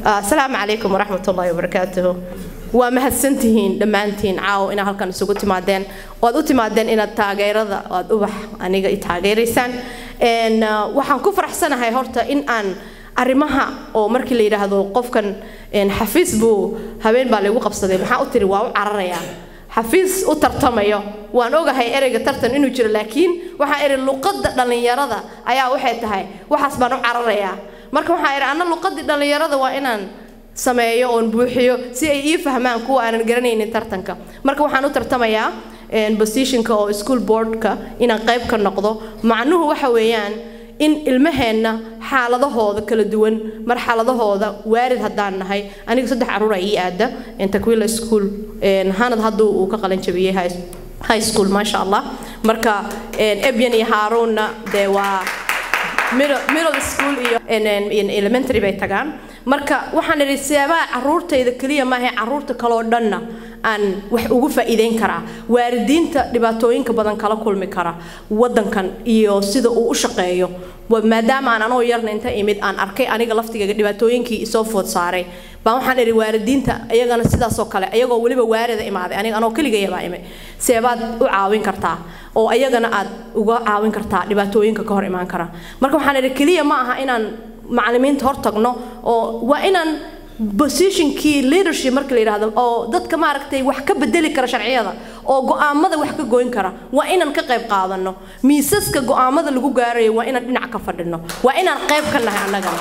asalaamu calaykum waraxmat ullaahi wabarakaatuhu waa mahadsantihiin dhammaantiin caawo inaad halkan isugu timaadeen oad u timaadeen inaad taageerada oad ubax aniga i taageeraysaan waxaan ku faraxsanahay horta in aan arrimaha oo markii la yidhaahdo qofkan xafiis buu habeen baa laygu qabsaday maxaa u tiri waa u cararayaa xafiis u tartamayo waan ogahay ereyga tartan inuu jiro laakiin waxaa iri luqadda dhallinyarada ayaa waxay tahay waxaas baan u cararayaa marka waxaa iri anna luqadii dhallinyarada waa inaan sameeyo oon buuxiyo si ay ii fahmaan kuwa aanan garanaynin tartanka marka waxaan u tartamayaa positionka oo school boardka inaan qayb ka noqdo macnuhu waxa weeyaan in ilmaheenna xaaladahooda kala duwan marxaladahooda waarid haddaan nahay aniga saddex caruura ii aada takwila school hanad hadduu uu ka qalin jabiyey high school maasha allah marka ebyan iyo haaruunna dee waa middle school iyo elementary bay tagaan marka waxaan idhi seebaa caruurtayda keliya maahay caruurta kaloo dhanna aan wax ugu faa'iideyn karaa waalidiinta dhibaatooyinka badan kala kulmi kara waddankan iyo sida uu u shaqeeyo maadaama aan anoo yarna inta imid aan arkay aniga laftigayga dhibaatooyinkii isoo food saaray baan waxaan idhi waalidiinta iyagana sidaasoo kale ayagoo weliba waarida imaaday aniga anoo keligayabaa imay seebaad u caawin kartaa oo ayagana aad uga caawin kartaa dhibaatooyinka ka hor imaan kara marka waxaan idhi keliya ma aha inaan macallimiinta hor tagno oo waa inaan positionkii leadership marka la yidhaahdo oo dadka maaragtay wax ka bedeli kara sharciyada oo go'aamada wax ka goyn kara waa inaan ka qayb qaadano miisaska go'aamada lagu gaarayo waa inaan dhinac ka fadhino waa inaan qayb ka nahay annagana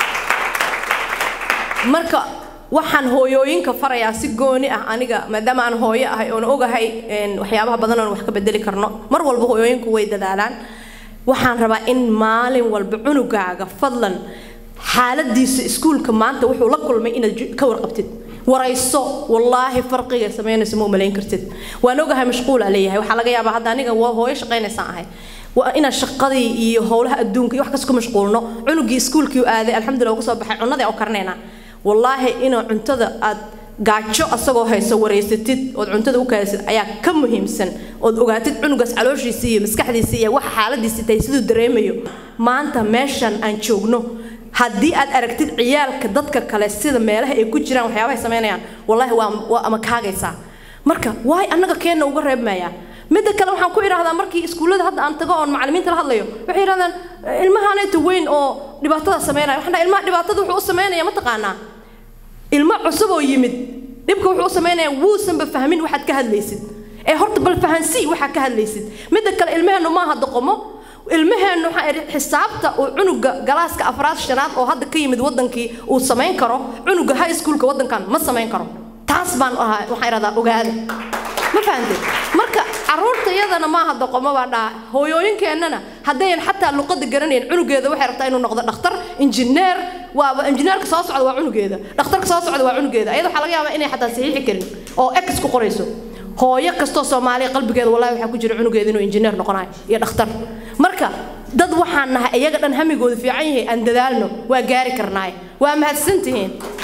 marka waxaan hooyooyinka farayaa si gooni ah aniga maadaama aan hooyo ahay oon ogahay waxyaabaha badan oon wax ka bedeli karno mar walba hooyooyinku way dadaalaan waxaan rabaa in maalin walba cunugaaga fadlan xaaladiisa iskuulka maanta wuxuu la kulmay inaad ka warqabtid warayso wallaahi farqiga samaynayso ma umalayn kartid waan ogahay mashquulaa leeyahay waxaa laga yaabaa hadda aniga waa hooyo shaqaynaysaan ahay waa inaan shaqadii iyo howlaha adduunka iyo wax kas ku mashquulno cunugii iskuulkii aaday alxamdulillah uga soo baxay cunnadii oo karinaynaa wallaahi inaa cuntada aad gaajo asagoo hayso waraysatid ood cuntada u kaadisid ayaa ka muhiimsan ood ogaatid cunugaas calooshiisa iyo maskaxdiisa iyo waxa xaaladiisa tahay siduu dareemayo maanta meeshan aan joogno haddii aad aragtid ciyaalka dadka kale sida meelaha ay ku jiraan waxyaabahay samaynayaan wallaahi waa waa ama kaagaysaa marka waay annaga keenna uga reebmayaa midda kale waxaan ku idhaahdaa markii iskuullada hadda aan tago oon macallimiinta la hadlayo waxay yidhahdaan ilmahaanayta weyn oo dhibaatada samaynaya waxaan dhahay ilmaha dhibaatada wuxuu u samaynaya ma taqaanaa ilmo cusub oo yimid dhibka wuxuu u samaynayaa wuusanba fahmin waxaad ka hadlaysid ee horta bal fahansii waxaad ka hadlaysid midda kale ilmaheennu maaha doqomo ilmaheennu waxaa idhi xisaabta uu cunuga galaaska afraad shanaad oo hadda ka yimid waddankii uu samayn karo cunuga high schoolka waddankan ma samayn karo taas baan ahaa waxaan idhahdaa ogaada ma fahanteed marka caruurta iyadana maaha doqomo baa dhaha hooyooyinkeennana haddayan xataa luqada garanayn cunugeeda waxay rabtaa inuu noqdo dhakhtar injineer waaba injineerka soo socda waa cunugeeda dhakhtarka soo socda waa cunugeeda ayada waxaa laga yaabaa inay xataa saxiixi karin oo ex ku qorayso hooyo kastoo soomaaliya qalbigeeda wallahi waxaa ku jira cunugeeda inuu injineer noqonayo iyo dhakhtar marka dad waxaan nahay iyaga dhan hamigooda fiican yahay aan dadaalno waa gaari karnaaye waa mahadsantihiin